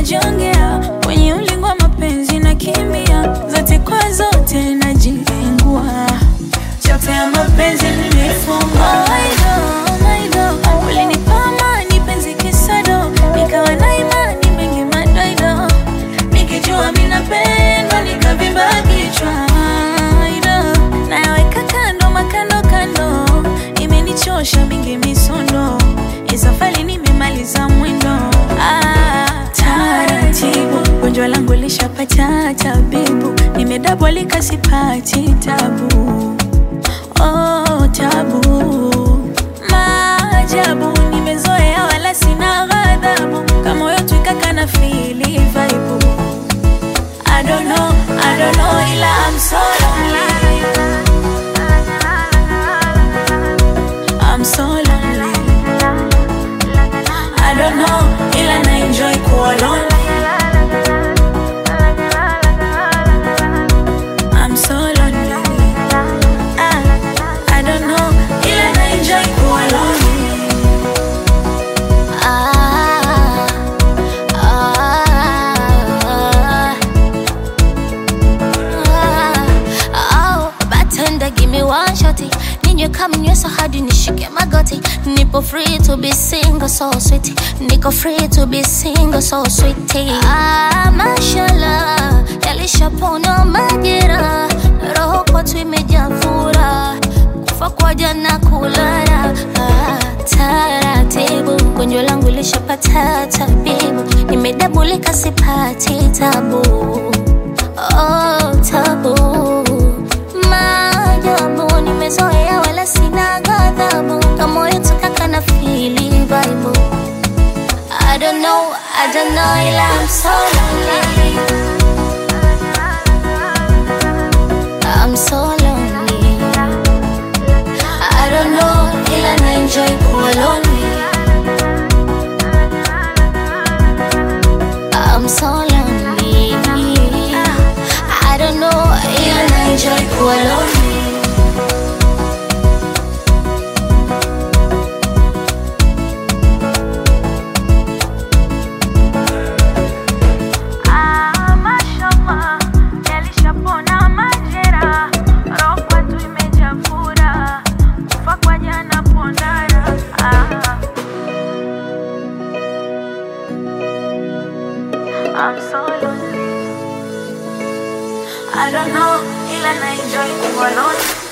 najongea kwenye ulingo wa mapenzi na kimbia zote kwa zote najilengua chote ya mapenzi nimefungwa ulinipa amani penzi kisado nikawa na imani mengi madoido nikijua minapendwa nikavimba kichwa Aido, nayaweka kando makando kando imenichosha mingi misondo isafali nimemaliza mwendo ah, taratibu gonjwa langu lishapata tabibu nimedabolika sipati tabu oh, tabu maajabu nimezoea wala sina ghadhabu kama moyo twikaka na fili vaibu I don't know, I don't know ila I'm so lonely I'm so lonely I don't know ila na enjoy kuwa lonely I'm so lonely ah, I don't know ila na enjoy kuwa lonely Ah, ah, ah, oh, bartender, give me one shotty. Ninywe kama nywesa hadi nishike magoti. Nipo free to be single, so sweet. Niko free to be single, so sweet. Ah, mashallah, yalishapona majera. Roho kwetu imejaa furaha. Kufa kwa jana kulala. Ah, taratibu, gonjwa langu lishapata tabibu. Nimedabulika sipati tabu. Oh, tabu maajabu nimezoea wala sina ghadhabu kama moyo tukaka na fili vibe I don't know, I don't know ila I'm so lonely I'm so lonely I don't know ila na enjoy kuwa lonely I'm so lonely I don't know ila na enjoy kuwa lonely Ah, mashallah, yalishapona majera, roho kwetu imejaa furaha, kufa kwa jana pondara. Ah. I'm so lonely. I don't know, ila na enjoy kuwa lonely.